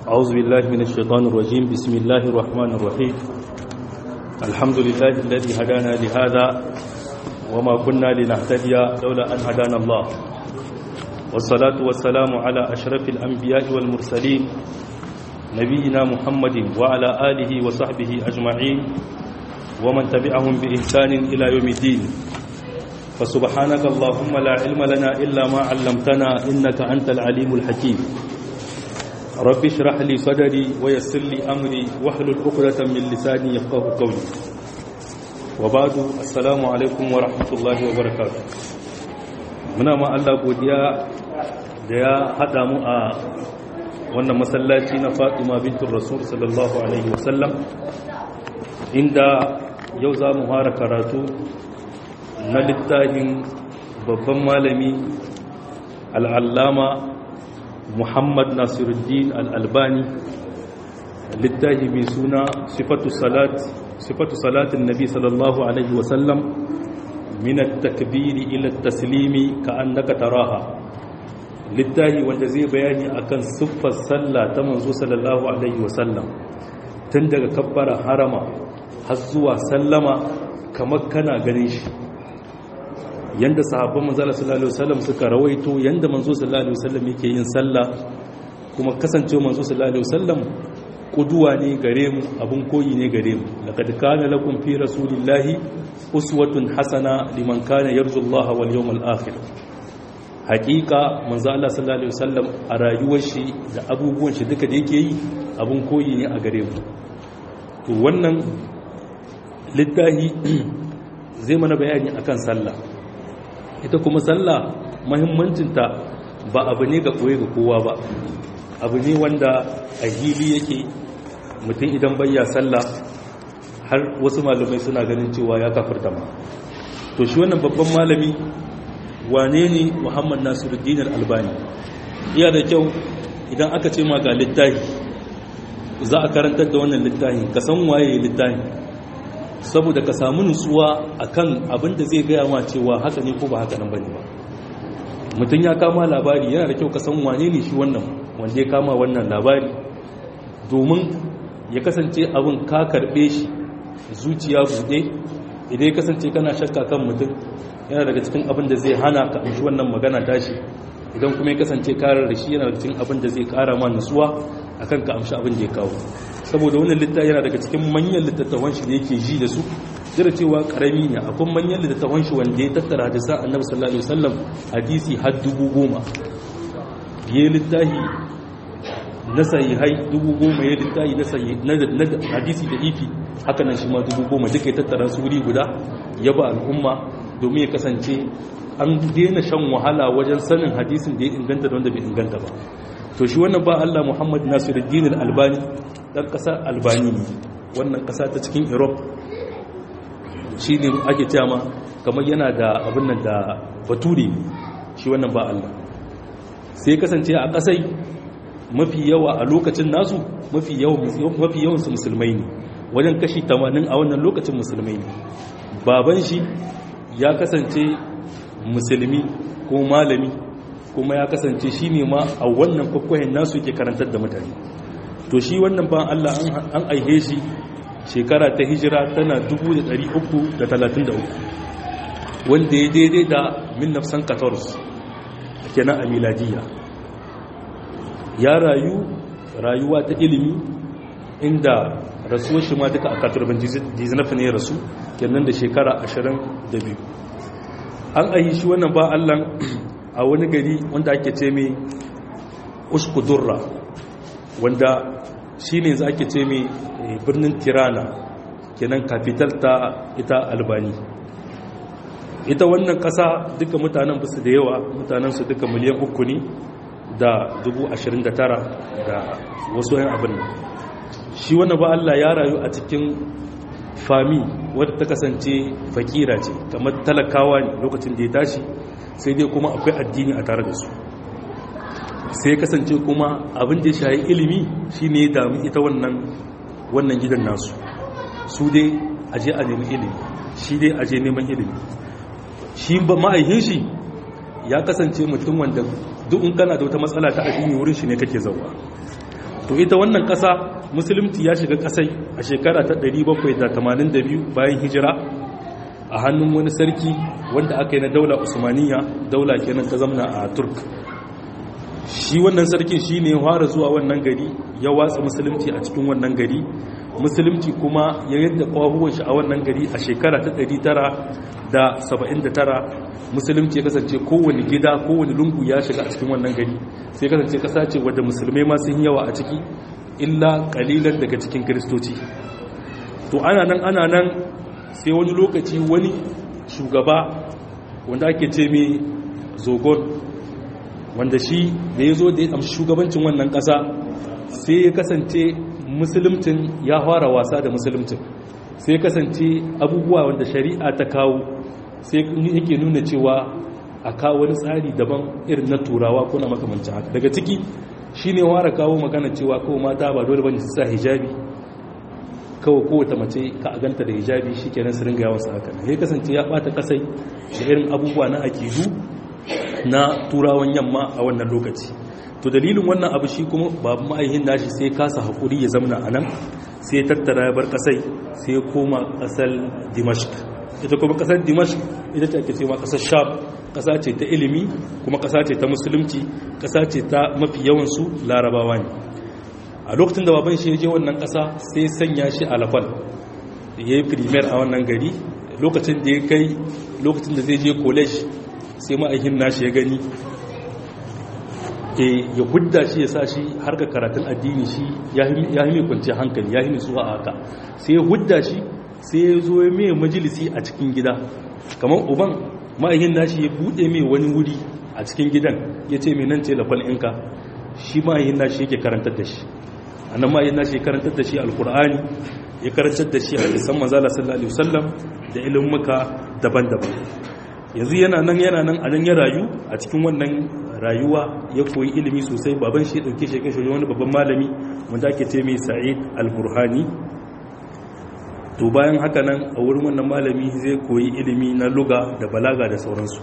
أعوذ بالله من الشيطان الرجيم بسم الله الرحمن الرحيم الحمد لله الذي هدانا لهذا وما كنا لنهتدي لولا أن هدانا الله والصلاة والسلام على أشرف الأنبياء والمرسلين نبينا محمد وعلى آله وصحبه أجمعين ومن تبعهم بإحسان إلى يوم الدين فسبحانك اللهم لا علم لنا إلا ما علمتنا إنك أنت العليم الحكيم رب اشرح لي صدري ويسر لي أمري واحلل عقدة من لساني يفقه قولي وبعد السلام عليكم ورحمة الله وبركاته muna ma Allah godiya da ya haɗa mu a wannan masallaci na Fatima bintul Rasul sallallahu alaihi wasallam inda yau za mu fara karatu na littafin babban malami al'allama muhammad nasiruddin al'albani littafi mai suna sifatu salatin nabi sallallahu alaihi wasallam minat takbiri ila taslimi ka annaka taraha littafi wanda zai bayani akan siffar sallah ta manzo sallallahu alaihi wasallam tun daga kabbara harama har zuwa sallama kamar kana ganin shi yanda sahabban manzo sallallahu alaihi wasallam suka rawaito yanda manzo sallallahu alaihi wasallam yake yin sallah kuma kasance manzo sallallahu alaihi wasallam kuduwa ne gare mu abun koyi ne gare mu laqad kana lakum fi rasulillahi uswatun hasana liman kana yarju Allah wal yawmal akhir haqiqa manzo Allah sallallahu alaihi wasallam a rayuwar shi da abubuwan shi duka da yake yi abun koyi ne a gare mu to wannan littahi zai mana bayani akan sallah ita kuma sallah mahimmancinta ba abu ne ga koye ga kowa ba abu ne wanda a hili yake mutum idan bayya sallah har wasu malamai suna ganin cewa ya kafirta ma to shi wannan babban malami wane ne muhammad nasiruddin albani iya da kyau idan aka ce ma ga littahi za a karantar da wannan littahi ka san waye littahi saboda ka samu nutsuwa akan abin da zai gaya ma cewa haka ne ko ba haka nan bane ba mutum ya kama labari yana da kyau ka san wane ne shi wannan wanda ya kama wannan labari domin ya kasance abin ka karbe shi zuciya buɗe idan ya kasance kana shakka kan mutum yana daga cikin abin da zai hana ka amshi wannan magana tashi idan kuma ya kasance karar da shi yana daga cikin abin da zai kara ma nutsuwa akan ka amshi abin da ya kawo saboda wannan littafi yana daga cikin manyan littattafan shi da yake ji da su jira cewa karami ne akwai manyan littattafan shi wanda ya tattara hadisan annabi sallallahu alaihi wasallam hadisi har dubu goma ya littafi na sahihai dubu goma ya littafi na sahi na hadisi da ifi haka nan shi ma dubu goma duka ya tattara su wuri guda ya ba al'umma domin ya kasance an daina shan wahala wajen sanin hadisin da ya inganta da wanda bai inganta ba to shi wannan ba Allah Muhammad Nasiruddin Al-Albani dan kasar Albani ne wannan kasa ta cikin Europe shine ake cewa ma kamar yana da abin nan da bature shi wannan ba Allah sai kasance a kasai mafi yawa a lokacin nasu mafi yawan mafi yawan su musulmai ne wajen kashi 80 a wannan lokacin musulmai ne baban shi ya kasance musulmi ko malami kuma ya kasance shi ne ma a wannan kwakwahin nasu ke karantar da mutane to shi wannan ban Allah an aihe shi shekara ta hijira tana 333 wanda ya daidai da minnafsan 14 kenan a miladiya ya rayu rayuwa ta ilimi inda rasuwar shi ma duka a katurban jizinafin ya rasu kenan da shekara 22 an aihe shi wannan ba Allah a wani gari wanda ake ce mai uskudurra wanda shi ne za ake ce mai birnin tirana kenan kafital ta ita albani ita wannan ƙasa duka mutanen basu da yawa mutanensu duka miliyan uku ne da dubu ashirin da tara da wasu yan abin shi wani ba Allah ya rayu a cikin fami wadda ta kasance fakira ce kamar talakawa ne lokacin da ya tashi sai dai kuma akwai addini a tare da su sai kasance kuma abin da ya shayi ilimi shi ne damu ita wannan wannan gidan nasu su dai aje a nemi ilimi shi dai aje neman ilimi shi ba ma'aihin shi ya kasance mutum wanda duk in kana da wata matsala ta addini wurin shi ne kake zauwa to ita wannan ƙasa musulunci ya shiga ƙasai a shekara ta 782 bayan hijira a hannun wani sarki wanda aka yi na daula usmaniya daula kenan ta zamna a turk shi wannan sarkin shi ne fara zuwa wannan gari ya watsa musulunci a cikin wannan gari musulunci kuma ya yadda kwahuwan shi a wannan gari a shekara ta 979 musulunci ya kasance kowane gida kowane lungu ya shiga a cikin wannan gari sai kasance kasa ce wadda musulmai ma sun yawa a ciki illa kalilan daga cikin kiristoci to ana nan ana nan sai wani lokaci wani shugaba wanda ake ce mai zogon wanda shi da ya zo da ya amshi shugabancin wannan ƙasa sai ya kasance musulmcin ya fara wasa da musulmcin sai ya kasance abubuwa wanda shari'a ta kawo sai yake nuna cewa a kawo wani tsari daban irin na turawa ko na makamancin haka daga ciki shi ne fara kawo magana cewa kawo mata ba dole bane su sa hijabi kawai kowace mace ka a ganta da hijabi shi kenan su ringa yawan sa haka ya kasance ya bata kasai da irin abubuwa na akidu na turawan yamma a wannan lokaci to dalilin wannan abu shi kuma babu ma'aihin nashi sai kasa hakuri ya zamana a nan sai tattara ya bar kasai sai koma kasar dimashq ita kuma kasar dimashq ita ce ake ce ma kasar sham kasa ce ta ilimi kuma kasa ce ta musulunci kasa ce ta mafi yawansu larabawa ne a lokacin da baban shi ya je wannan kasa sai sanya shi a lafal ya yi primer a wannan gari lokacin da ya kai lokacin da zai je college sai ma'aikin nashi ya gani ya hudda shi ya sa shi harka karatun addini shi ya yi mai kwanci hankali ya yi nutsuwa a haka sai ya hudda shi sai ya zo ya mai majalisi a cikin gida kamar uban ma'aikin nashi ya buɗe mai wani wuri a cikin gidan ya ce mai nan ce lafal inka shi ma'aikin nashi yake karantar da shi a nan ma'aikin nashi ya karantar da shi alkur'ani ya karantar da shi a isan manzala sallallahu alaihi wasallam da ilimuka daban-daban yanzu yana nan yana nan a nan ya rayu a cikin wannan rayuwa ya koyi ilimi sosai baban shi dauke shi kashe wani babban malami wanda ake ce mai sa'id al-burhani to bayan haka nan a wurin wannan malami zai koyi ilimi na luga da balaga da sauransu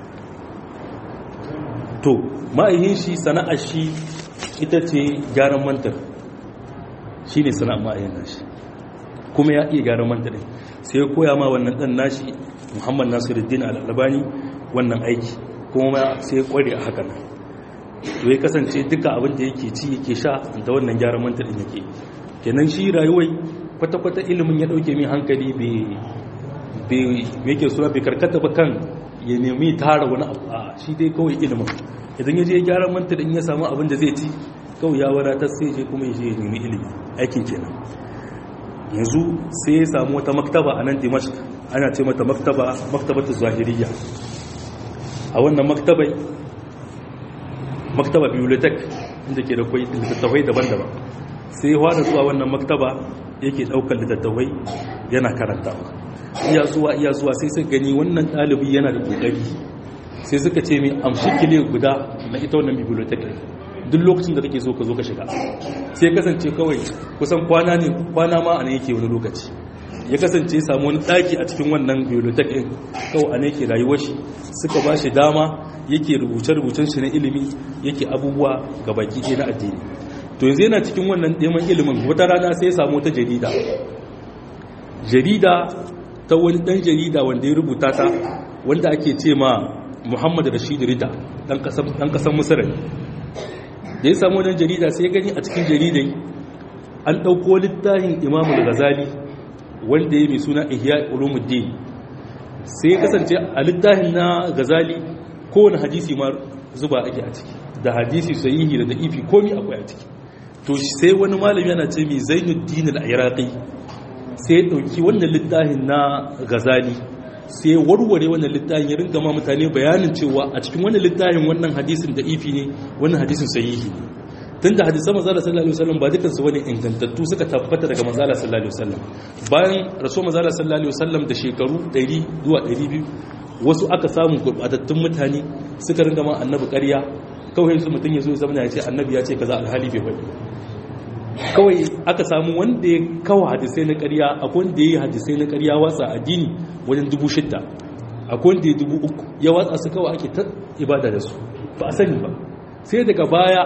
to ma'aihin shi sana'ar shi ita ce gyaran mantar shi ne sana'ar ma'aihin nashi kuma ya iya gyaran mantar sai ya koya ma wannan dan nashi muhammad nasiruddin al-albani wannan aiki kuma sai ya kware a hakan to ya kasance duka abin da yake ci yake sha da wannan gyaran manta din yake kenan shi rayuwai kwata-kwata ilimin ya dauke min hankali bai yake suna bai karkata ba kan ya nemi tara wani abu a shi dai kawai ilimin idan ya je gyaran manta din ya samu abin da zai ci kawai ya wadatar sai je kuma ya je ya nemi ilimi aikin kenan yanzu sai ya samu wata maktaba a nan dimashq ana ce mata maktaba maktabatu zahiriya a wannan maktabai maktaba bibliotek inda ke da kwai littattafai daban-daban sai ya fara zuwa wannan maktaba yake daukar littattafai yana karantawa iya zuwa iya zuwa sai suka gani wannan ɗalibi yana da ƙoƙari sai suka ce mai amshi kile guda na ita wannan bibliotek duk lokacin da kake so ka zo ka shiga sai kasance kawai kusan kwana ne kwana ma a ne yake wani lokaci ya kasance samu wani ɗaki a cikin wannan bibliotek ɗin kawai a ne yake rayuwar shi suka ba shi dama yake rubuce-rubucen shi na ilimi yake abubuwa ga baki ɗaya na addini to yanzu yana cikin wannan neman ilimin wata rana sai ya samu wata jarida jarida ta wani ɗan jarida wanda ya rubuta ta wanda ake ce ma muhammad rashid rida ɗan ƙasar musarar da ya samu wannan jarida sai ya gani a cikin jaridai an ɗauko littafin imamul ghazali wanda ya mai suna ihya ulumuddin sai ya kasance a littafin na ghazali kowane hadisi ma zuba ake a ciki da hadisi sahihi da da'ifi komi akwai a ciki to sai wani malami yana ce mai zainuddin al-iraqi sai ya dauki wannan littafin na ghazali sai ya warware wannan littafin ya ringa ma mutane bayanin cewa a cikin wannan littafin wannan hadisin da'ifi ne wannan hadisin sahihi ne tunda hadisan manzala sallallahu alaihi wasallam ba dukan su bane ingantattu suka tabbata daga manzala sallallahu alaihi wasallam bayan rasul manzala sallallahu alaihi wasallam da shekaru 100 zuwa 200 wasu aka samu gurbatattun mutane suka ringa ma annabi ƙarya kawai su mutum ya zo ya zama ya ce annabi ya ce kaza alhali bai faɗi kawai aka samu wanda ya kawo hadisai na ƙarya akwai wanda ya yi hadisai na ƙarya watsa addini wajen dubu shidda akwai wanda ya dubu uku ya watsa su kawai ake ta ibada da su ba a sani ba sai daga baya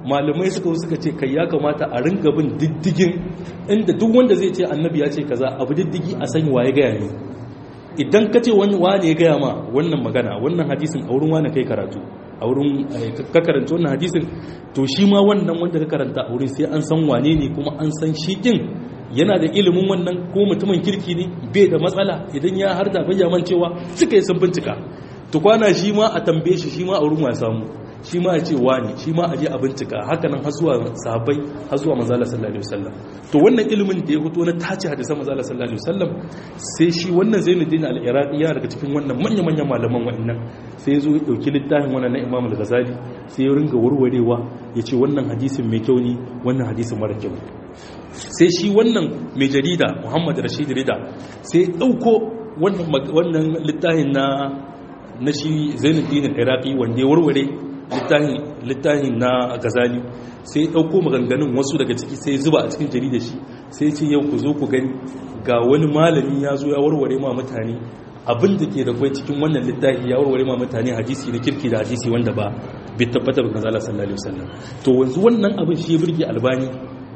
malamai suka suka ce kai ya kamata a ringa bin diddigin inda duk wanda zai ce annabi ya ce kaza abu diddigi a sani waye gaya ne idan ka ce wani wane ya gaya ma wannan magana wannan hadisin a wurin wane kai karatu a wurin ka karanta wannan hadisin to shi ma wannan wanda ka karanta a wurin sai an san wane ne kuma an san shi din yana da ilimin wannan ko mutumin kirki ne bai da matsala idan ya harda bayyaman cewa suka yi sun bincika to kwana shi ma a tambaye shi shi ma a wurin wa samu shi ma a ce wani shi ma a je a bincika haka nan har zuwa sahabbai har zuwa manzala sallallahu alaihi wasallam to wannan ilimin da ya fito na tace hadisan manzala sallallahu alaihi wasallam sai shi wannan Zainuddin al-Iraqi ya daga cikin wannan manya-manyan malaman wa'annan sai ya zo ya dauki littafin wannan na Imam al-Ghazali sai ya ringa warwarewa ya ce wannan hadisin mai kyau ne wannan hadisin mara kyau sai shi wannan mai jarida Muhammad Rashid Rida sai ya dauko wannan wannan littafin na na shi Zainuddin al-Iraqi wanda ya warware littafin na gazali sai ɗauko maganganun wasu daga ciki sai zuba a cikin jarida shi sai ce yau ku zo ku gani ga wani malami ya zo ya warware ma mutane abin da ke da kwai cikin wannan littafi ya warware ma mutane hadisi na kirki da hadisi wanda ba bai tabbata ba gazala sallallahu alaihi wasallam to wanzu wannan abin shi ya burge albani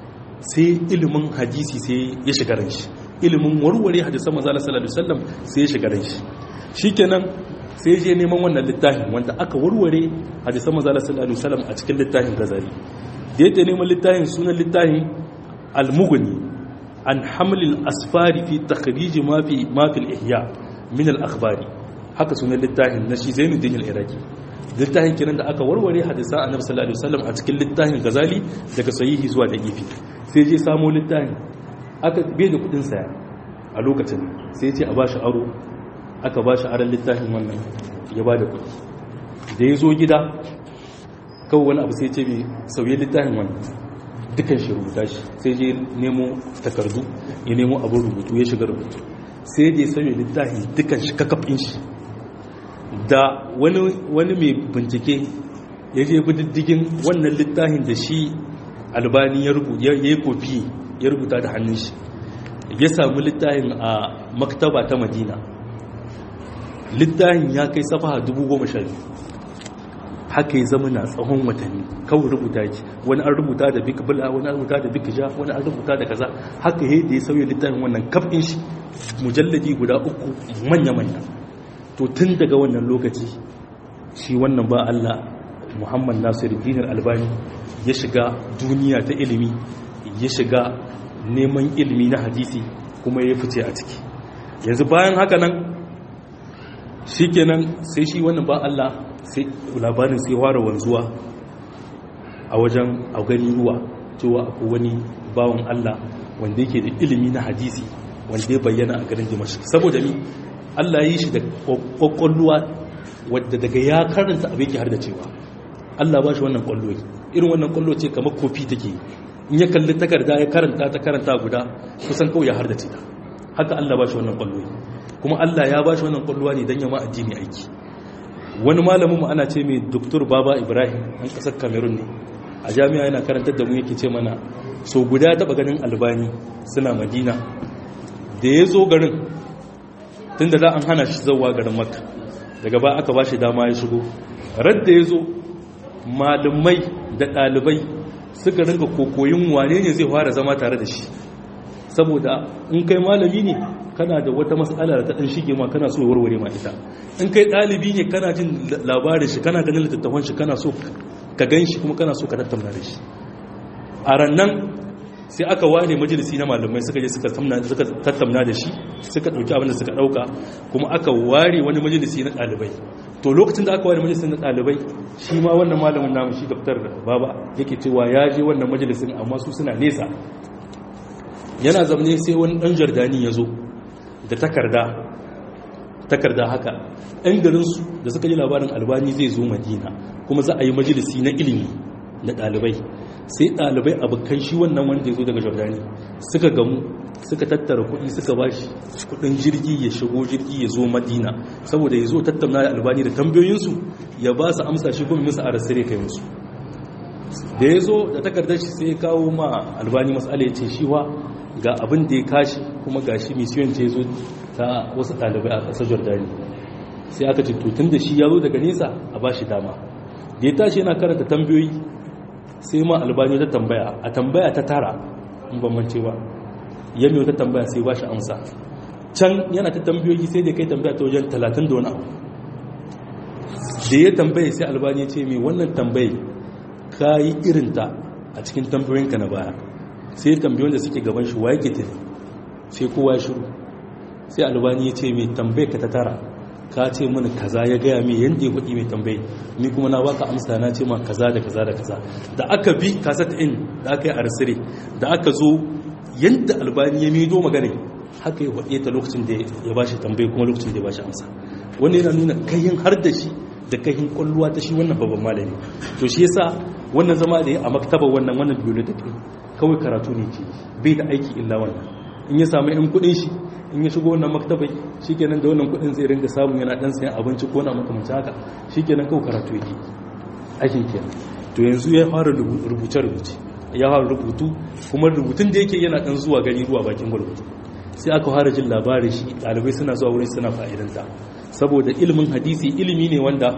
sai ilimin hadisi sai ya shiga ran shi ilimin warware hadisan manzo sallallahu alaihi wasallam sai ya shiga ran shi shikenan sai je neman wannan littafin wanda aka warware hadisan manzo sallallahu alaihi wasallam a cikin littafin gazali da yake neman littafin sunan littafin al-mughni an haml al-asfari fi takhrij ma fi ma fi al-ihya min al-akhbari haka sunan littafin na shi Zainuddin al-Iraqi littafin kenan da aka warware hadisan annabi sallallahu alaihi wasallam a cikin littafin gazali daga sahihi zuwa da'ifi sai je samo littafin aka bai da kudin saya a lokacin sai ya ce a bashi aro aka ba shi aron littafin wannan ya ba da kudi da ya zo gida kawai wani abu sai ce mai sauye littafin wannan dukan shi rubuta shi sai je nemo takardu ya nemo abin rubutu ya shiga rubutu sai da ya sauye littafin dukan shi kakafin shi da wani mai bincike ya je bi diddigin wannan littafin da shi albani ya yi kofi ya rubuta da hannun shi ya samu littafin a maktaba ta madina littafin ya kai safaha dubu goma sha biyu haka ya zama na tsawon watanni kawai rubuta ki wani an rubuta da bik bula wani an rubuta da bik ja wani an rubuta da kaza haka ya da ya sauya littafin wannan kafin shi mujalladi guda uku manya-manya to tun daga wannan lokaci shi wannan ba Allah Muhammad Nasiru Dinar Albani ya shiga duniya ta ilimi ya shiga neman ilimi na hadisi kuma ya fice a ciki yanzu bayan haka nan shi kenan sai shi wannan ba Allah sai labarin sai fara wanzuwa a wajen a gani ruwa cewa akwai wani bawan Allah wanda yake da ilimi na hadisi wanda ya bayyana a garin Dimashq saboda ni Allah yi shi da kwakwalluwa wadda daga ya karanta abin yake har da cewa Allah ba shi wannan kwallo irin wannan kwallo ce kamar kofi take in ya kalli takarda ya karanta ta karanta guda kusan kawai ya har da ta haka Allah ba shi wannan kwallo kuma Allah ya ba shi wannan kwalluwa ne don yama addini aiki wani malamin mu ana ce mai doktor baba ibrahim an kasar cameroon ne a jami'a yana karantar da mu yake ce mana so guda taba ganin albani suna madina da ya zo garin tun da za an hana shi zauwa garin makka daga ba aka ba shi dama ya shigo radda ya zo malamai da ɗalibai suka ringa kokoyin wane ne zai fara zama tare da shi saboda in kai malami ne kana da wata matsala da ta ɗan shige ma kana so warware ma ita in kai ɗalibi ne kana jin labarin shi kana ganin littattafan shi kana so ka gan shi kuma kana so ka tattauna da shi a rannan sai aka ware majalisi na malamai suka je suka tattauna da shi suka ɗauki abin da suka ɗauka kuma aka ware wani majalisi na ɗalibai to lokacin da aka ware majalisin na ɗalibai shi ma wannan malamin namu shi daftar baba yake cewa ya je wannan majalisin amma su suna nesa yana zamne sai wani ɗan jardani ya zo da takarda takarda haka ɗan garinsu da suka yi labarin albani zai zo madina kuma za a yi majalisi na ilimi na ɗalibai sai ɗalibai abokan shi wannan wanda ya zo daga jordani suka gamu suka tattara kuɗi suka ba shi kuɗin jirgi ya shigo jirgi ya zo madina saboda ya zo tattauna da albani da tambayoyinsu ya ba su amsa shi kuma musu a rasire kai musu da ya zo da takardar shi sai ya kawo ma albani matsala ya ce shi wa ga abin da ya kashi kuma ga shi misiyon ce zo ta wasu ɗalibai a ƙasar jordani sai aka ce tutun da shi ya zo daga nesa a ba shi dama da ya tashi yana karanta tambayoyi sai ma albani ta tambaya a tambaya ta tara in ban mance ba ya mai wata tambaya sai ba shi amsa can yana ta tambayoyi sai da kai tambaya ta wajen talatin da wani abu da ya tambaye sai albani ce mai wannan tambaye ka yi irinta a cikin tambayoyinka na baya sai tambayoyin da suke gaban shi wa yake tafi sai kowa ya shiru sai albani ya ce mai tambaye ka ta tara ka ce mana kaza ya gaya mai yadda ya faɗi mai tambaye ni kuma na baka amsa na ce ma kaza da kaza da kaza da aka bi kasat in da aka yi arsire da aka zo yadda albani ya mido magana haka ya faɗe ta lokacin da ya bashi tambaye kuma lokacin da ya bashi amsa wanda yana nuna kayan har da shi da kayan kwalluwa ta shi wannan babban malami to shi yasa wannan zama da ya a maktaba wannan wannan bibliotheque kawai karatu ne ke bai da aiki illa wannan in ya samu yan kudin shi in ya shigo wannan maktabai shikenan da wannan kudin zai ringa samu yana dan sayan abinci ko na makamancin haka shikenan kawai karatu yake aikin kenan to yanzu ya fara rubuce rubuce ya fara rubutu kuma rubutun da yake yana dan zuwa gari ruwa bakin gurbutu sai aka fara jin labarin shi dalibai suna zuwa wurin suna fa'idanta saboda ilimin hadisi ilimi ne wanda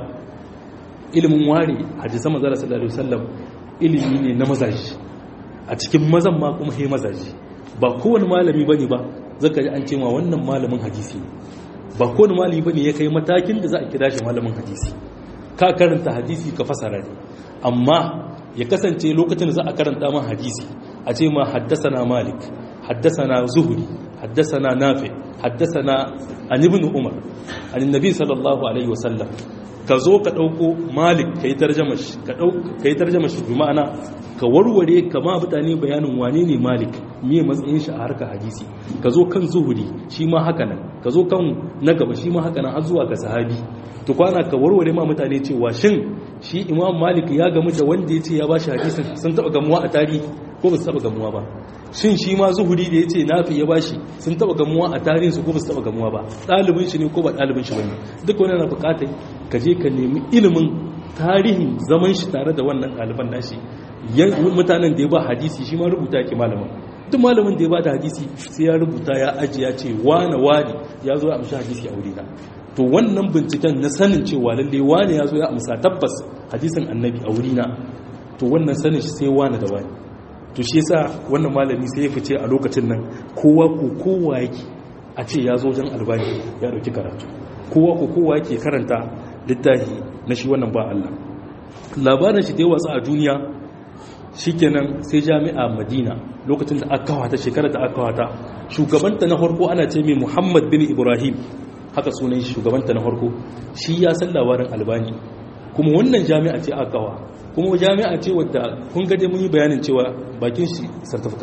ilimin ware hadisan manzara sallallahu alaihi wasallam ilimi ne na mazaji a cikin mazan ma kuma he mazaji ba kowane malami bane ba zaka ji an ce ma wannan malamin hadisi ne ba kowane malami bane ya kai matakin da za a kira shi malamin hadisi ka karanta hadisi ka fasara ne amma ya kasance lokacin da za a karanta ma hadisi a ce ma haddasana malik haddasana zuhuri haddasana nafi haddasana an ibn umar an nabi sallallahu alaihi wasallam ka zo ka dauko malik kai tarjama shi ka dauko kai tarjama shi bi ma'ana ka warware kama mutane bayanin wane ne malik miye matsayin shi a harkar hadisi ka zo kan zuhuri shi ma haka nan ka zo kan na gaba shi ma haka nan har zuwa ga sahabi to kwana ka warware ma mutane cewa shin shi imam malik ya gamu da wanda ya ce ya bashi hadisin sun taba gamuwa a tarihi ko ba su taba gamuwa ba shin shi ma zuhuri da ya ce nafi ya bashi sun taba gamuwa a tarihin su ko ba su taba gamuwa ba ɗalibin shi ne ko ba ɗalibin shi bane duk wani na buƙatar ka je ka nemi ilimin tarihin zaman shi tare da wannan ɗaliban nashi mutanen da ya ba hadisi shi ma rubuta yake malamin duk malamin da ya ba da hadisi sai ya rubuta ya ajiya ce wane wane ya zo ya amshi hadisi a wurina to wannan binciken na sanin cewa lalle wane ya zo ya amsa tabbas hadisin annabi a wurina to wannan sanin shi sai wane da wane to shi yasa wannan malami sai ya fice a lokacin nan kowa ko kowa yake a ce ya zo wajen albani ya dauki karatu kowa ko kowa yake karanta littafi na shi wannan ba Allah labarin shi da yawa a duniya shikenan sai jami'a Madina lokacin da aka kawata shekarar da aka kawata shugabanta na farko ana ce mai Muhammad bin Ibrahim haka sunan shi shugabanta na farko shi ya san labarin albani kuma wannan jami'a ce aka kawa kuma jami'a ce wadda kun gaje mun yi bayanin cewa bakin shi sartafika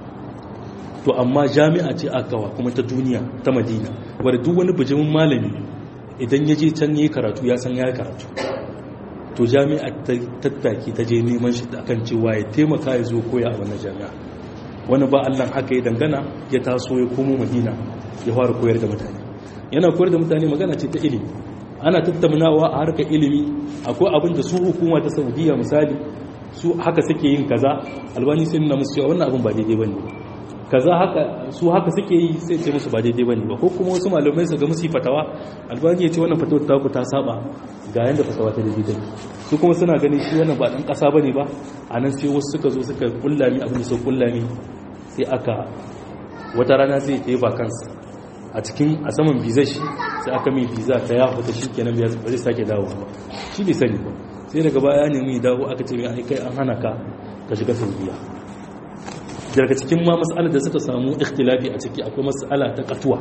to amma jami'a ce aka kawa kuma ta duniya ta madina wadda duk wani bijimin malami idan ya je can yi karatu ya san ya karatu to jami'a ta tattaki ta je neman shi da kan cewa ya taimaka ya zo koya a wannan jami'a wani ba allah haka ya dangana ya taso ya komo madina ya fara koyar da mutane yana koyar da mutane magana ce ta ilimi ana tattaunawa a harkar ilimi akwai abin da su hukuma ta saudiya misali su haka suke yin kaza albani sai nuna musu cewa wannan abin ba daidai bane kaza haka su haka suke yi sai ce musu ba daidai bane ba ko kuma wasu malamai su ga musu fatawa albani ya ce wannan fatawar ta ku ta saba ga yanda fatawa ta daidai take su kuma suna ganin shi wannan ba dan kasa bane ba a nan sai wasu suka zo suka kullami abin da su kullami sai aka wata rana sai ta yi vacancy a cikin a saman bizar shi sai aka mai biza ta ya fita shi kenan ba zai sake dawo ba shi bai sani ba sai daga baya ne mai dawo aka ce mai ai kai an hana ka ka shiga saudiya daga cikin ma mas'alar da suka samu ikhtilafi a ciki akwai mas'ala ta katuwa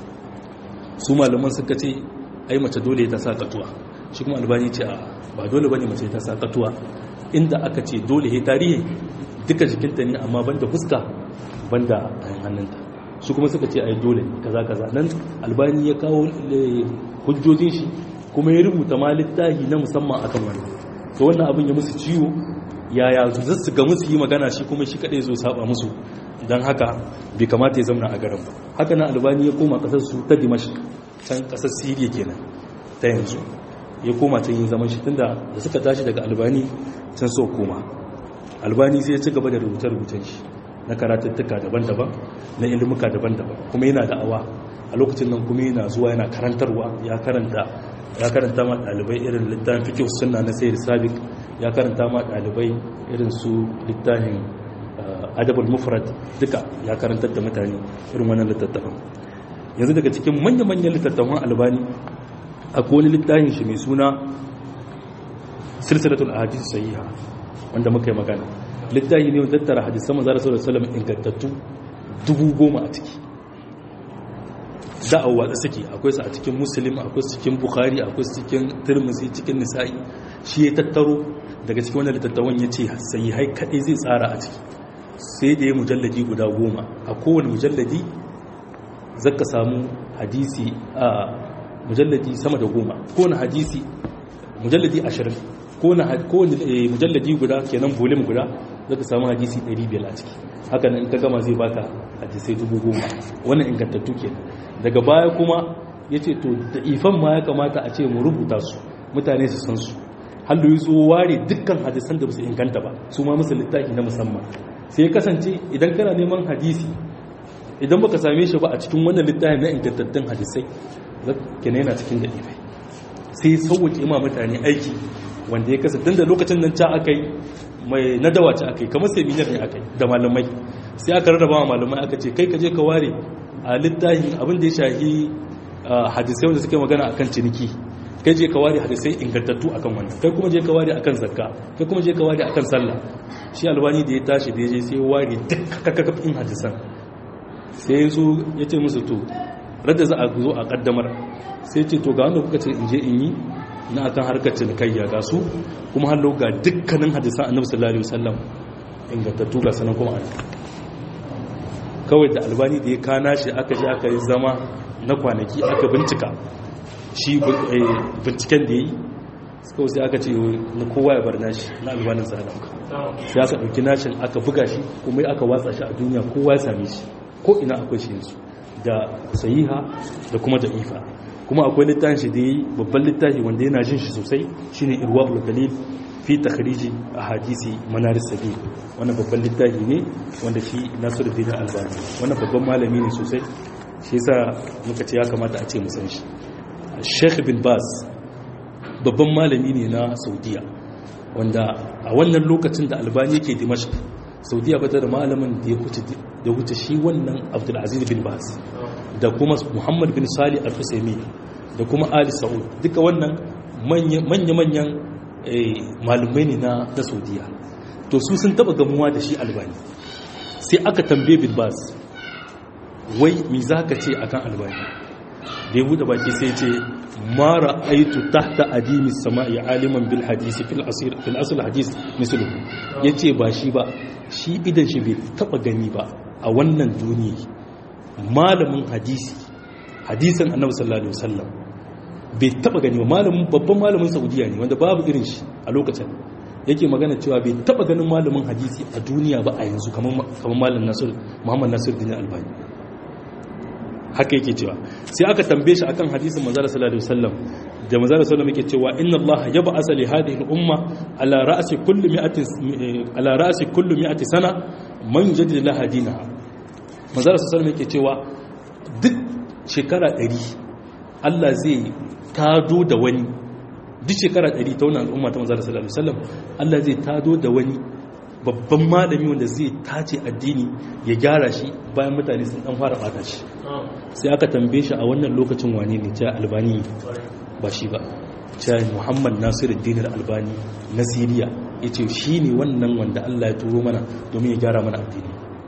su malaman suka ce ai mace dole ta sa katuwa shi kuma albani ce a ba dole bane mace ta sa katuwa inda aka ce dole he tarihi duka jikinta ne amma banda fuska banda hannunta su kuma suka ce ai dole kaza kaza nan albani ya kawo hujjojin shi kuma ya rubuta ma littafi na musamman akan wannan to wannan abin ya musu ciwo yaya za su ga musu yi magana shi kuma shi kadai zo saba musu don haka bai kamata ya zamana a garin ba haka nan albani ya koma kasar su ta dimash can kasar siriya kenan ta yanzu ya koma can yin zaman shi tunda da suka tashi daga albani can so koma albani sai ya ci gaba da rubuce-rubucen shi na karatattuka daban-daban na ilimuka daban-daban kuma yana da'awa a lokacin nan kuma yana zuwa yana karantarwa ya karanta ya karanta ma ɗalibai irin littafin fikih sunna na sayyid sabiq ya karanta ma ɗalibai irin su littafin adabul mufrad duka ya karantar da mutane irin wannan littattafan yanzu daga cikin manya-manyan littattafan albani akwai wani littafin shi mai suna silsilatul ahadith sahiha wanda muka yi magana littafi ne wanda tattara hadisan manzo sallallahu alaihi wasallam ingantattu dubu goma a ciki da a watsa suke akwai su a cikin muslim akwai su cikin bukhari akwai su cikin tirmidhi cikin nisa'i shi ya tattaro daga cikin wannan littattafan ya ce sahihai kadai zai tsara a ciki sai da ya mujalladi guda goma a kowane mujalladi zaka samu hadisi a mujalladi sama da goma kowane hadisi mujalladi ashirin kowane mujalladi guda kenan volim guda zaka samu hadisi 500 a ciki haka nan in ka gama zai baka hadisai dubu goma wannan ingantattu kenan daga baya kuma ya ce to da ifan ma ya kamata a ce mu rubuta su mutane su san su hallu yi tsoho ware dukkan hadisan da ba su inganta ba su ma musu littafi na musamman sai kasance idan kana neman hadisi idan baka same shi ba a cikin wannan littafin na ingantattun hadisai kenan yana cikin da ifai sai sauwaƙe ma mutane aiki wanda ya kasa tun da lokacin nan ca aka yi mai nadawa ca aka yi kamar seminar ne aka yi da malamai sai aka rarraba wa malamai aka ce kai ka je ka ware a littafin abin da ya shahi hadisai wanda suke magana akan ciniki kai je ka ware hadisai ingantattu akan wannan kai kuma je ka ware akan zakka kai kuma je ka ware akan sallah shi albani da ya tashi da ya je sai ya ware duk kakakafin hadisan sai ya zo ya ce musu to radda za a zo a kaddamar sai ce to ga wanda kuka ce in je in yi na akan harkar cinikayya ga su kuma hallo ga dukkanin hadisan annabi sallallahu alaihi wasallam ingantattu ga sanan kuma an kawai da albani da ya kana shi aka je aka yi zama na kwanaki aka bincika shi binciken da ya yi kawai sai aka ce na kowa ya bar nashi na albanin tsadan sai aka ɗauki nashin aka buga shi kuma aka watsa shi a duniya kowa ya same shi ko ina akwai shi yanzu da sahiha da kuma da ifa kuma akwai littafin shi da yi babban littafi wanda yana jin shi sosai shine irwaul dalil fi takhriji ahadisi manaris sabil wannan babban littafi ne wanda shi Nasiruddin Albani wannan babban malami ne sosai shi yasa muka ce ya kamata a ce mu san shi Sheikh bin Baz babban malami ne na Saudiya wanda a wannan lokacin da Albani yake Dimashq Saudiya bata da malamin da ya huce da huce shi wannan Abdul Aziz bin Baz da kuma Muhammad bin Salih Al-Usaimi da kuma Ali Saud duka wannan manya-manyan malumai ne na Saudiya to su sun taba gamuwa da shi Albani sai aka tambaye bin Baz wai me zaka ce akan Albani da ya buɗe baki sai ce mara aitu tahta adimi sama'i aliman bil hadisi fil asir fil asl hadis mislu yace ba shi ba shi idan shi bai taba gani ba a wannan duniya malamin hadisi hadisan annabi sallallahu alaihi wasallam bai taba gani ba malamin babban malamin saudiya ne wanda babu irin shi a lokacin yake magana cewa bai taba ganin malamin hadisi a duniya ba a yanzu kamar kamar malamin nasir muhammad nasir din albani haka yake cewa sai aka tambaye shi akan hadisin manzo sallallahu alaihi wasallam da manzo sallallahu alaihi yake cewa inna allaha yab'asa li hadhihi al-umma ala ra'si kulli mi'atin ala ra'si kulli mi'ati sana man yujaddidu laha dinaha manzo sallallahu alaihi yake cewa duk shekara 100 Allah zai tado da wani duk shekara 100 ta wannan al'umma ta manzo sallallahu alaihi wasallam Allah zai tado da wani babban malami wanda zai tace addini ya gyara shi bayan mutane sun dan fara bata shi sai aka tambaye shi a wannan lokacin wane ne ta albani ba shi ba ta muhammad nasiruddin albani na siriya ya ce shi ne wannan wanda allah ya turo mana domin ya gyara mana addini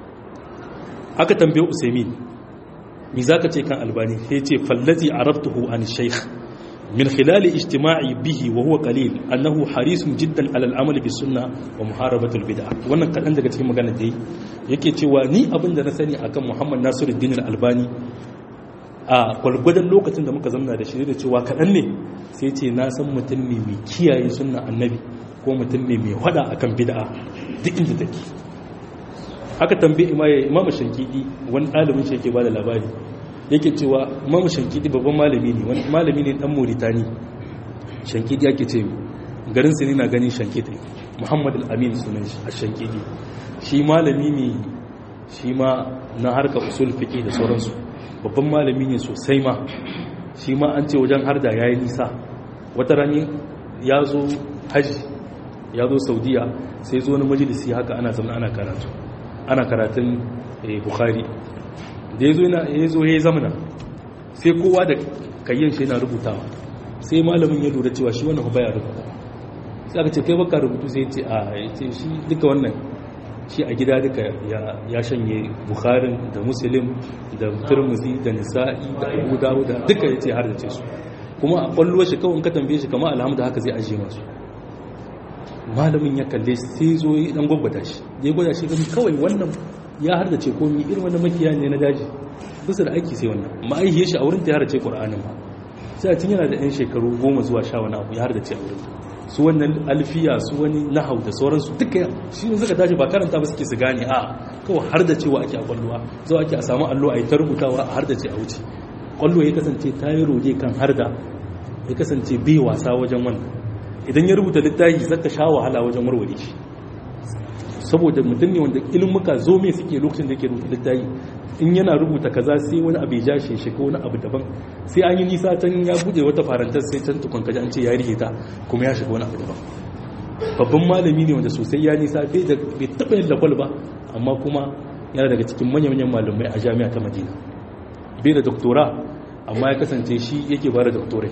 aka tambaye usaimin mi za ka ce kan albani ya ce fallazi arabtuhu an shaykh من خلال اجتماعي به وهو قليل أنه حريص جدا على العمل بالسنة ومحاربة البدع wannan kadan daga cikin magana da yake cewa ni abin da na sani akan Muhammad Nasiruddin Al-Albani a kwalgwadon lokacin da muka zamna da shi da cewa kadan ne sai ce na san mutum ne mai kiyaye sunna annabi ko mutum ne mai hada akan bid'a duk inda take aka tambaye imamu shankidi wani ɗalibin shi yake bada labari yake cewa imamu shankidi babban malami ne wani malami ne dan mauritani shankidi yake ce garin sini na ganin shankidi muhammad al-amin sunan shi a shankidi shi malami ne shi ma na harka usul fiqi da sauransu babban malami ne sosai ma shi ma an ce wajen harda yayi nisa wata rani ya zo haji ya zo saudiya sai zo wani majalisi haka ana zama ana karatu ana karatun bukhari da ya zo ya zo ya zamana sai kowa da kayyan shi yana rubutawa sai malamin ya lura cewa shi wannan baya rubuta sai aka ce kai baka rubutu sai ce a ya ce shi duka wannan shi a gida duka ya shanye bukharin da muslim da turmuzi da nisa'i da abu dawuda duka ya ce har da ce su kuma a kwallo shi kawai ka tambaye shi kama alhamdu haka zai ajiye masu malamin ya kalle sai zo yi dan gwagwada shi ya gwada shi gani kawai wannan ya har da ce komi irin wannan makiya ne na daji bisa da aiki sai wannan ma'aihiyar shi a wurin ta ya har da ce ƙur'anin ba sai a tun yana da 'yan shekaru goma zuwa sha wani abu ya har da ce a wurin su wannan alfiya su wani nahau da sauransu duka shi ne suka tashi ba karanta ba suke su gane a kawai har da cewa ake a kwallowa zuwa ake a samu allo a yi ta rubutawa a har da ce a wuce kwallo ya kasance ta yi roge kan har da ya kasance bai wasa wajen wannan idan ya rubuta littafi zaka sha wahala wajen warware shi saboda mutum ne wanda ilmuka zo me suke lokacin da yake rubuta littafi in yana rubuta kaza sai wani abu ya shi shi ko wani abu daban sai an yi nisa can ya bude wata farantar sai can tukun kaji an ce ya rike ta kuma ya shiga wani abu daban babban malami ne wanda sosai ya nisa bai da bai taba yin lakwal ba amma kuma yana daga cikin manyan malamai a jami'a ta madina bai da doktora amma ya kasance shi yake ba da doktorai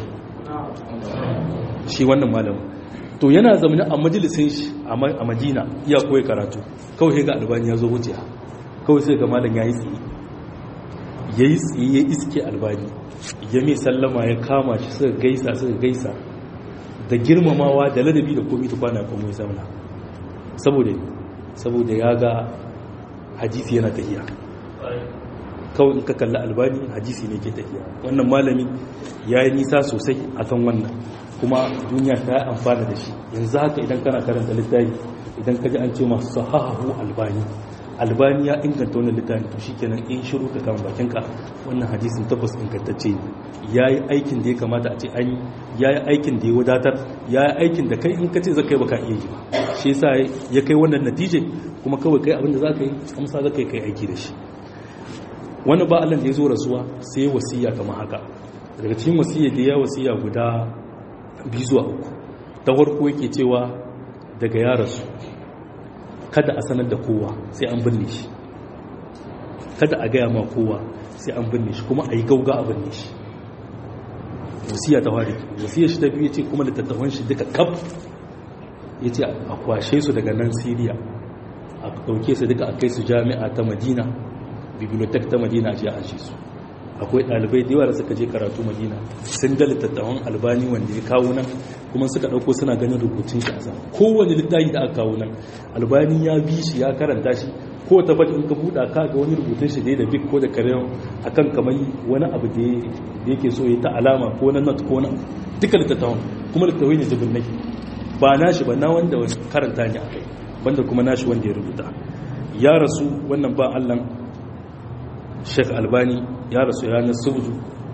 shi wannan malamin to yana zamani a majalisin shi a madina iya koyi karatu kawai ga albani ya zo wuce kawai sai ga malam ya yi tsaye ya yi tsaye ya iske albani ya mai sallama ya kama shi suka gaisa suka gaisa da girmamawa da ladabi da komi ta kwana kuma ya zamana saboda saboda ya ga hadisi yana tafiya kawai in ka kalli albani hadisi ne ke tafiya wannan malami ya yi nisa sosai akan wannan kuma duniya ta yi amfana da shi yanzu haka idan kana karanta littafi idan ka ji an ce masu sahahu albani albani ya inganta wannan littafi to shikenan in shiru ka kama bakinka wannan hadisin tabbas ingantacce ne ya yi aikin da ya kamata a ce an yi ya yi aikin da ya wadatar ya yi aikin da kai in ka ce za ka yi baka iya yi ba shi yasa ya kai wannan natije kuma kawai kai abin da za ka yi amsa za ka yi kai aiki da shi wani ba Allah da ya zo rasuwa sai wasiya kamar haka daga cikin wasiya da ya wasiya guda biyu zuwa uku ta farko yake cewa daga ya rasu kada a sanar da kowa sai an binne shi kada a gaya ma kowa sai an binne shi kuma a yi gauga a binne shi wasiya ta ware wasiya shi ta biyu ce kuma littattafan shi duka kaf ya ce a kwashe su daga nan siriya a ɗauke su duka a kai su jami'a ta madina bibliotek ta madina a a aji su akwai ɗalibai da yawa da suka je karatu madina sun ga littattafan albani wanda ya kawo nan kuma suka ɗauko suna ganin rubutun shi a sa kowane littafi da aka kawo nan albani ya bi shi ya karanta shi ko ta baki in ka buɗa ka ga wani rubutun shi dai da bik ko da karen akan kamar wani abu da yake so ya ta alama ko na not ko na duka littattafan kuma littattafai ne jibin nake ba nashi ba na wanda karanta ne a kai banda kuma nashi wanda ya rubuta ya rasu wannan ba allan sheikh albani ya rasu ranar subdu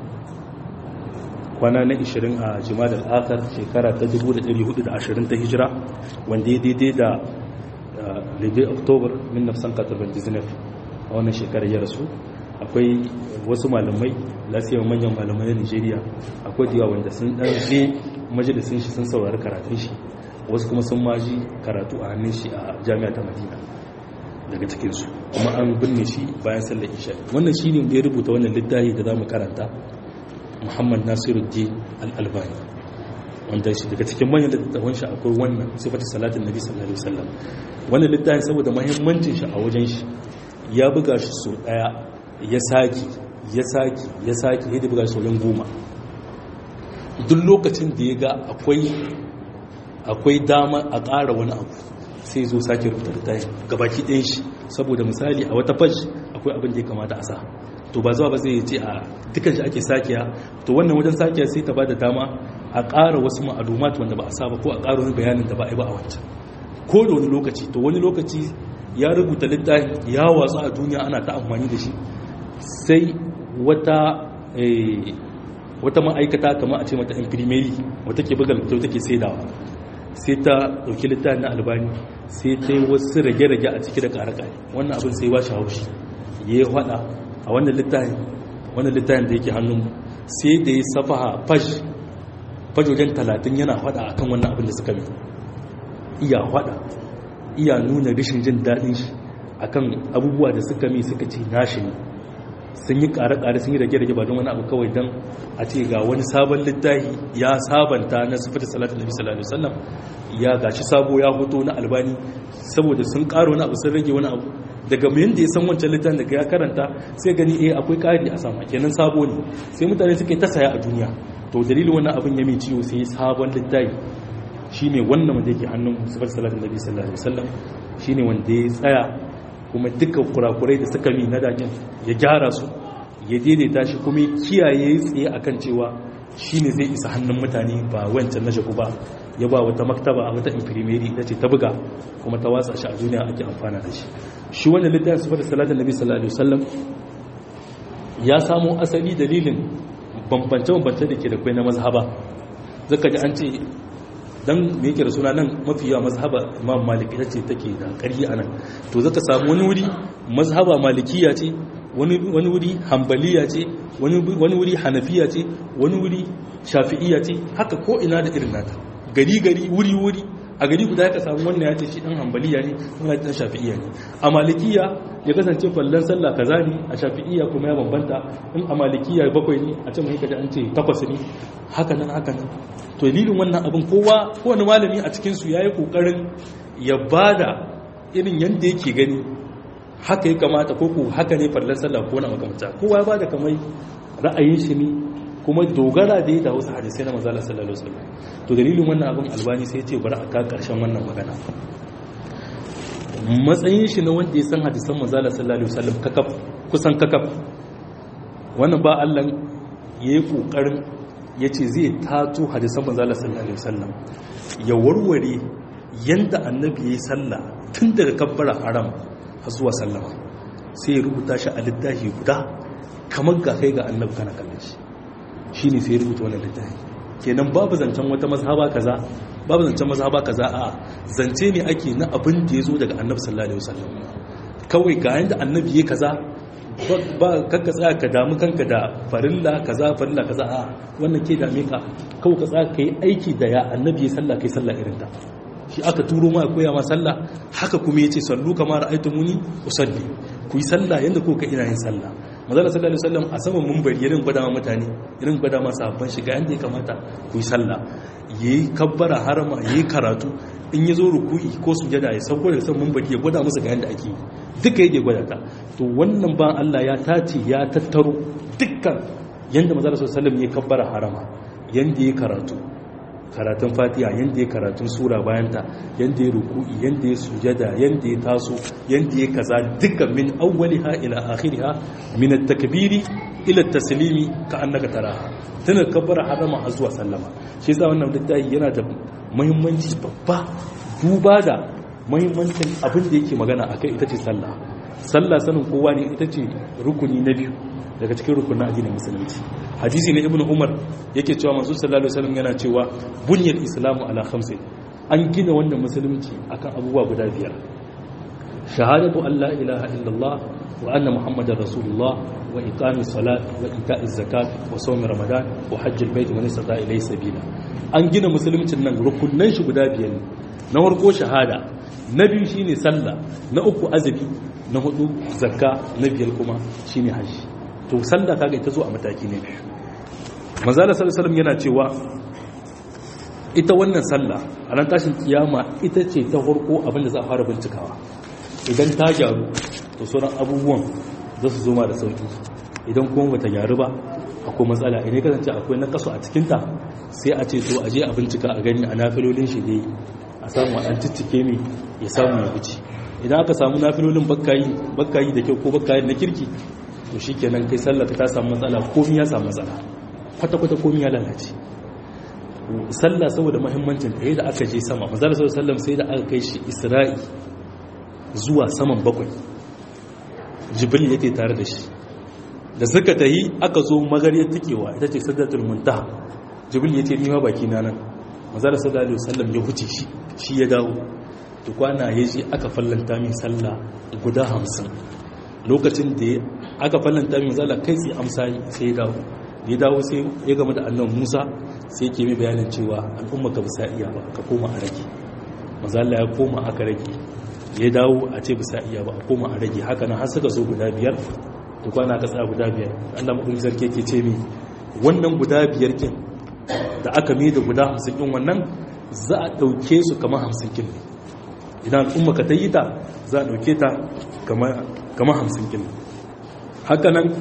kwana na 20 a jima'ar al'akar shekara ta 1420 ta hijira wanda ya daidai da lebe oktobar 1999 a wannan shekarar ya rasu akwai wasu malamai lasiyar manyan malamai na nigeria akwai diwa wanda sun dan je majalisun shi sun saurari karatun shi wasu kuma sun maji karatu a hannun shi a jami'a ta madina daga cikinsu kuma an binne shi bayan sallar isha wannan shi ne da ya rubuta wannan littafi da za mu karanta muhammad nasiruddin al'albani wanda shi daga cikin manyan littattafan shi akwai wannan sifatu salatin nabi sallallahu alaihi wasallam wannan littafin saboda muhimmancin shi a wajen shi ya buga shi so daya ya saki ya saki ya saki ya buga shi sauran goma duk lokacin da ya ga akwai akwai dama a ƙara wani abu sai zo sake rubuta littafin gabaki ɗayan shi saboda misali a wata faj akwai abin da ya kamata a sa to ba zuwa ba zai ce a dukkan shi ake sakiya to wannan wajen sakiya sai ta ba da dama a ƙara wasu ma'alumat wanda ba a sa ba ko a ƙara wani bayanin da ba a yi ba a wancan ko da wani lokaci to wani lokaci ya rubuta littafin ya watsu a duniya ana ta amfani da shi sai wata wata ma'aikata kamar a ce mata imprimeri wata ke buga littafi take saidawa sai ta ɗauki littafin na albani sai ta yi wasu rage-rage a ciki da ƙare-ƙare wannan abin sai ba shi haushi ya yi haɗa a wannan littafin wannan littafin da yake hannun sai da ya safaha faj faj wajen talatin yana haɗa a kan wannan abin da suka mai iya hada iya nuna rashin jin daɗin shi akan abubuwa da suka mi suka ce nashi ne sun yi ƙare-ƙare sun yi rage-rage ba don wani abu kawai don a ce ga wani sabon littafi ya sabanta na sifar salatu nabi sallallahu alaihi wasallam ya gashi sabo ya hoto na albani saboda sun ƙara wani abu sun rage wani abu daga mai yadda ya san wancan littafin daga ya karanta sai gani eh akwai ƙari a sama kenan sabo ne sai mutane suke ta saya a duniya to dalilin wannan abin ya mai ciwo sai sabon littafi shine wannan wanda yake hannun sifar salatu nabi sallallahu alaihi wasallam shine wanda ya tsaya kuma dukkan kurakurai da suka mi na dakin ya gyara su ya daidaita shi kuma kiyaye tsaye akan cewa shine zai isa hannun mutane ba wancan na shaku ba ya ba wata maktaba a wata infirmeri ita ce ta buga kuma ta watsa shi a duniya ake amfana da shi shi wannan littafin sifar salatin nabi sallallahu alaihi wasallam ya samo asali dalilin bambance-bambance da ke da kwai na mazhaba zaka ji an ce dan me yake da suna nan mafi yawa mazhaba imam malik ita ce take da ƙarfi a nan to zaka samu wani wuri mazhaba malikiya ce wani wuri hambaliya ce wani wuri hanafiya ce wani wuri shafi'iya ce haka ko ina da irin nata gari gari wuri wuri a gari guda ya ka samu wannan ya ce shi dan hambaliya ne wannan dan shafi'iya ne a malikiya ya kasance kwallon sallah kaza ne a shafi'iya kuma ya bambanta in a malikiya bakwai ne a can mai kaji an ce takwas ne haka nan haka nan to dalilin wannan abin kowa kowane malami a cikin su yayi kokarin ya bada irin yanda yake gani haka ya kamata ko ko haka ne fallan sallah ko na makamta kowa ya bada kamar ra'ayin shi ne kuma dogara da ya da wasu hadisai na manzo sallallahu alaihi wasallam to dalilin wannan abin albani sai ya ce bari a ka karshen wannan magana matsayin shi na wanda ya san hadisan manzo sallallahu alaihi wasallam kakaf kusan kakaf wannan ba Allah yayi kokarin yace zai tato hadisan manzo sallallahu alaihi wasallam ya warware yanda annabi yayi sallah tun daga kabbara haram har zuwa sallama sai ya rubuta shi a littafi guda kamar ga kai ga annabi kana kallon shi shine sai ya rubuta wannan littafi kenan babu zancen wata mazhaba kaza babu zancen mazhaba kaza a zance ne ake na abin da ya zo daga annabi sallallahu alaihi wasallam kawai ga yanda annabi ya kaza ba kanka tsaya ka damu kanka da farilla kaza farilla kaza a wannan ke dame ka kawai ka tsaya kai aiki da ya annabi ya sallah kai sallah irin ta shi aka turo ma koya ma sallah haka kuma yace sallu kama ra'aytumuni usalli ku yi sallah yanda kuka ina yin sallah manzo sallallahu alaihi wasallam a saman munbari irin gwada ma mutane irin gwada ma sahabban shiga yanda ya kamata ku yi sallah yayi kabbara harama yayi karatu in yazo ruku'i ko sujada ya sauko daga saman munbari ya gwada musu ga yanda ake duka yake gwada ta to wannan ban Allah ya tace ya tattaro dukkan yanda manzo sallallahu alaihi wasallam ya kabbara harama yanda ya karatu karatun fatiha yadda ya karatun sura bayanta yadda ya ruku'i yadda ya sujada yadda ya taso yadda ya kaza duka min awwaliha ila akhiriha min at-takbiri ila at-taslimi ka annaka taraha tana kabbara harama har zuwa sallama shi yasa wannan littafi yana da muhimmanci babba duba da muhimmancin abin da yake magana akai ita ce sallah sallah sanin kowa ne ita ce rukuni na biyu daga cikin rukunin addinin musulunci hadisi na ibnu umar yake cewa manzo sallallahu alaihi wasallam yana cewa bunyal islamu ala khamsi an gina wannan musulunci akan abubuwa guda biyar shahadatu an la ilaha illallah wa anna muhammadar rasulullah wa iqamis salat wa ita'iz zakat wa sawm ramadan wa hajjil bait wa nisata ilay sabila an gina musuluncin nan rukunan shi guda biyar ne na farko shahada na biyu shine sallah na uku azumi na hudu zakka na biyar kuma shine hajji to sallah kaga ita zo a mataki ne biyu manzala sallallahu yana cewa ita wannan sallah a ran tashin kiyama ita ce ta farko abinda za a fara bincikawa idan ta gyaru to sauran abubuwan za su zo ma da sauki idan kuma bata gyaru ba akwai matsala idan kasance akwai na kaso a cikinta sai a ce to a je a bincika a gani a nafilolin shi dai a samu a ciccike ne ya samu ya wuce idan aka samu nafilolin bakkayi bakkayi da kyau ko bakkayi na kirki to shi kenan kai sallata ta samu matsala komi ya samu matsala kwata-kwata komi ya lalace sallah saboda mahimmancin ta da aka je sama mazala sallam sai da aka kai shi isra'i zuwa saman bakwai jibril yake tare da shi da suka tahi aka zo magariyar tikewa ita ce sadatul muntaha jibril ya ce nima baki na nan mazala sallallahu alaihi wasallam ya huce shi shi ya dawo to kwana ya je aka fallanta min sallah guda hamsin lokacin da aka fallanta min zala kai tsaye amsa sai ya dawo ya dawo sai ya gama da annan musa sai ke mai bayanin cewa al'umma ka bisa iya ba ka koma a rage mazalla ya koma aka rage ya dawo a ce bisa iya ba a koma a rage haka nan har suka so guda biyar da kwana ka tsaya guda biyar Allah maɗauki sarki yake ce mi wannan guda biyar kin da aka mai da guda hamsin kin wannan za a ɗauke su kamar hamsin kin idan al'umma ka ta yi ta za a ɗauke ta kamar hamsin kin haka nan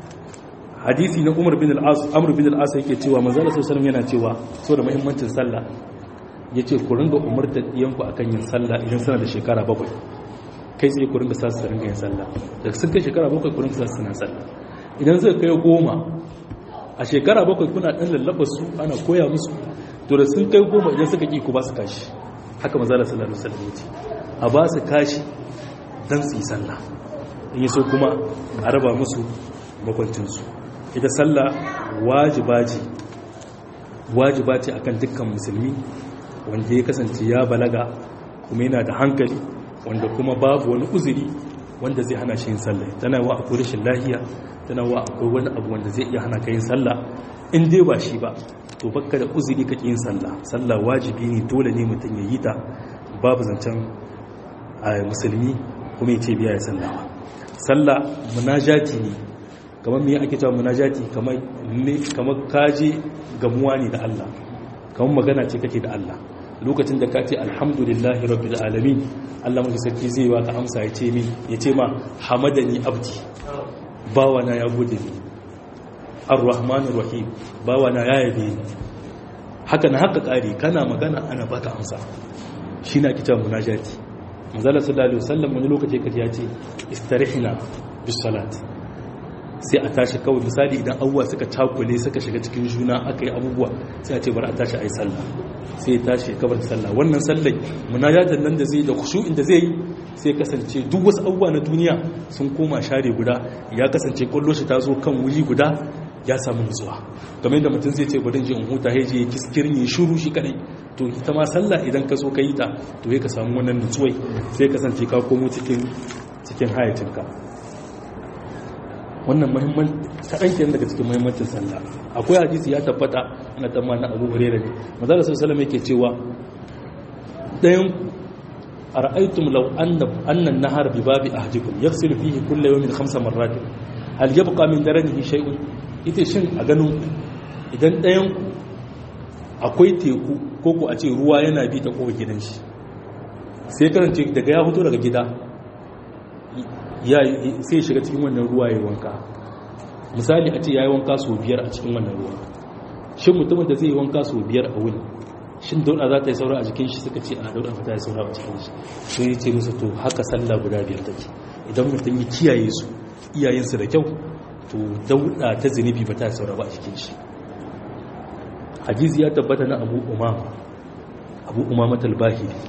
hadisi na umar bin al'as amur bin al'as yake cewa manzala sallallahu yana cewa so da muhimmancin sallah ya ce ku ringa umarta ɗiyanku a kan yin sallah idan suna da shekara bakwai kai tsaye ku ringa sa su ringa yin sallah da sun kai shekara bakwai ku ringa sa su sallah idan zai kai goma a shekara bakwai kuna ɗan lallaba su ana koya musu to da sun kai goma idan suka ƙi ku ba su kashi haka manzala sallallahu alaihi wasallam ya ce a ba su kashi dan su yi sallah in yi so kuma a raba musu makwancinsu ita sallah wajiba ce wajiba ce akan dukkan musulmi wanda ya kasance ya balaga kuma yana da hankali wanda kuma babu wani uzuri wanda zai hana shi yin sallah tana wa akwai rashin lahiya tana wa akwai wani abu wanda zai iya hana ka yin sallah in dai ba shi ba to bakka da uzuri ka yin sallah sallah wajibi ne dole ne mutum ya yi ta babu zancen a musulmi kuma ya ce biya ya sallah ba sallah munajati ne kamar me ake cewa munajati kamar kamar kaje gamuwa ne da Allah kamar magana ce kake da Allah lokacin da ka ce alhamdulillahi rabbil alamin Allah mai sarki zai wa ka amsa ya ce min ya ce ma hamadani abdi bawana ya gode ni arrahmanir rahim bawana ya yabe ni haka na haka kare kana magana ana baka amsa shi na kita munajati manzala sallallahu alaihi wasallam wani lokaci kace ya ce istarihna bis salat sai a tashi kawai misali idan abubuwa suka cakule suka shiga cikin juna aka yi abubuwa sai a ce bari a tashi a yi sallah sai ya tashi kabar sallah wannan sallai munajatan nan da zai da kushu'in da zai yi sai kasance duk wasu abubuwa na duniya sun koma share guda ya kasance kwallo shi ta zo kan wuri guda ya samu nutsuwa kamar yadda mutum zai ce bari je in huta ya je kiskirin ya shuru shi kadai to ita ma sallah idan ka zo ka yi ta to ya ka samu wannan nutsuwai sai kasance ka komo cikin cikin hayacinka wannan muhimman kaɗan kenan daga cikin muhimmancin sallah akwai hadisi ya tabbata na tamma na abu hurera ne mazala sun salama yake cewa ɗayan a ra'aitum lau annan nahar bi babi a hajjikun ya fi fihi kulle yau min hamsa marratin hal ya buƙa min daren yi shai'un ita shin a ganin idan ɗayan akwai teku ko ku a ce ruwa yana bi ta kowa gidan shi sai karance daga ya fito daga gida sai shiga cikin wannan ruwa ya wanka misali a ce ya yi wanka sau biyar a cikin wannan ruwa shin mutumin da zai yi wanka sau biyar a wuni shin dauda za ta yi saura a jikin shi suka ce a dauda ta yi saura a cikin shi so ya ce musu to haka sallah guda biyar take idan mutum ya kiyaye su iyayensu da kyau to dauda ta zunubi ba ta yi saura ba a jikin shi hadisi ya tabbata na abu umama abu umama talbahiri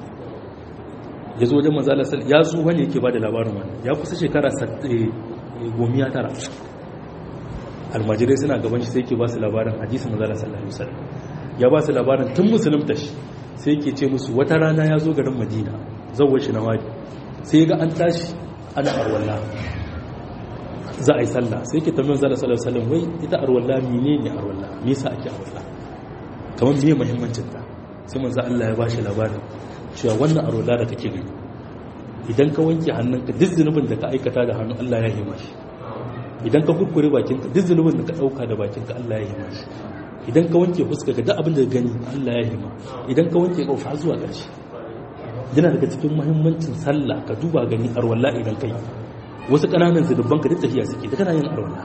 ya zo wajen manzala ya zo wani yake ba da labarin wani ya kusa shekara gomiya tara almajirai suna gaban shi sai ke ba su labarin hadisi manzala sallallahu alaihi wasallam ya ba su labarin tun musulunta shi sai ke ce musu wata rana ya zo garin madina zawar shi na wadi sai ga an tashi ana arwalla za a yi sallah sai ke tambayin zala sallallahu alaihi wasallam wai ita arwalla mene ne arwalla me yasa ake arwalla kamar me muhimmancin ta sai manzo Allah ya ba shi labarin cewa wannan arola da kake gani idan ka wanke hannunka duk zunubin da ka aikata da hannu Allah ya hima shi idan ka kurkure bakinka duk zunubin da ka dauka da bakinka Allah ya hima shi idan ka wanke fuska ga duk abin da gani Allah ya hima idan ka wanke kofa zuwa ƙarshe yana daga cikin muhimmancin sallah ka duba gani arwalla idan kai wasu ƙananan zunuban ka duk tafiya suke da kana yin arwalla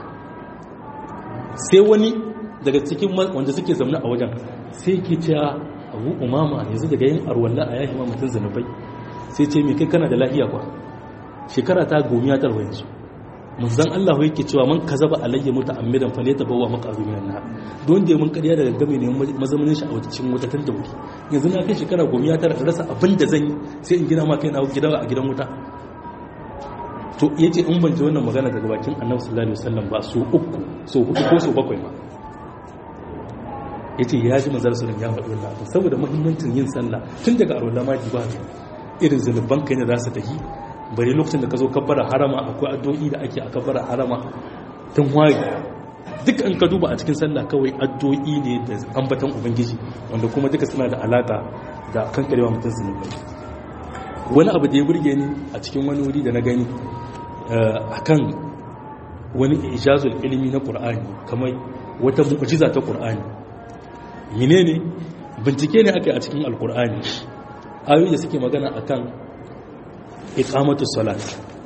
sai wani daga cikin wanda suke zaune a wajen sai ke cewa abu umama yanzu daga yin arwalla a yahi ma mutum zanubai sai ce mai kai kana da lahiya kwa shekara ta gomiya tarwa yanzu manzan Allah yake cewa man kazaba alayya muta'ammidan falata bawa maqazu minan nar don da mun kariya daga game ne mazamanin shi a cikin wuta tun da wuri yanzu na kai shekara gomiya tara rasa abin da zan yi sai in gina ma kai na gida a gidan wuta to yace in ban ji wannan magana daga bakin Annabi sallallahu alaihi wasallam ba so uku so hudu ko so bakwai ma ya ce ya ji manzar sunan ya faɗi wannan abin saboda muhimmancin yin sallah tun daga arola ma ba ne irin zunuban kai ne za su tafi bari lokacin da ka zo kabbara harama akwai addu'o'i da ake a kabbara harama tun waye duk an ka duba a cikin sallah kawai addu'o'i ne da ambatan ubangiji wanda kuma duka suna da alaka da kankarewa mutum zunubai wani abu da ya burge ni a cikin wani wuri da na gani akan wani ijazul ilimi na qur'ani kamar wata mu'jiza ta qur'ani menene bincike ne aka yi a cikin alqur'ani ayoyi da suke magana akan iqamatu salat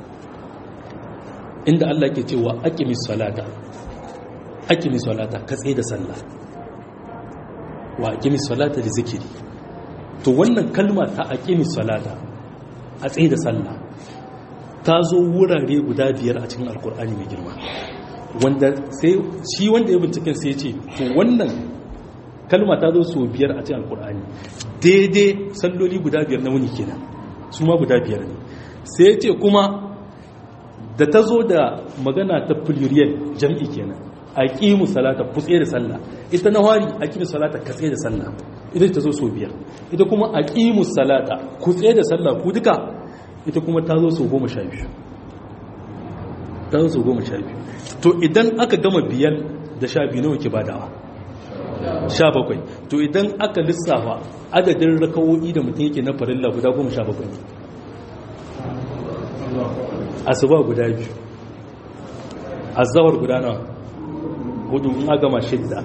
inda Allah ke cewa aqimis salata aqimis salata ka tsaye da sallah wa aqimis salata da zikiri to wannan kalma ta aqimis salata a tsaye da sallah ta zo wurare guda biyar a cikin alkur'ani mai girma wanda sai shi wanda ya binciken sai ce to wannan kalma ta zo so biyar a cikin alkur'ani daidai salloli guda biyar na wuni kenan su ma guda biyar ne sai ce kuma da ta zo da magana ta pluriel jam'i kenan a ƙimu salata kutse da sallah ita na wari a ƙimu salata katse da sallah ita ta zo so biyar ita kuma a ƙimu salata kutse da sallah ku duka ita kuma ta zo so goma sha biyu ta zo so goma sha biyu to idan aka gama biyar da sha biyu nawa ke badawa sha bakwai to idan aka lissafa adadin rakawo'i da mutum yake na farilla guda goma sha bakwai asuba guda biyu azawar guda nawa hudu in aka gama shidda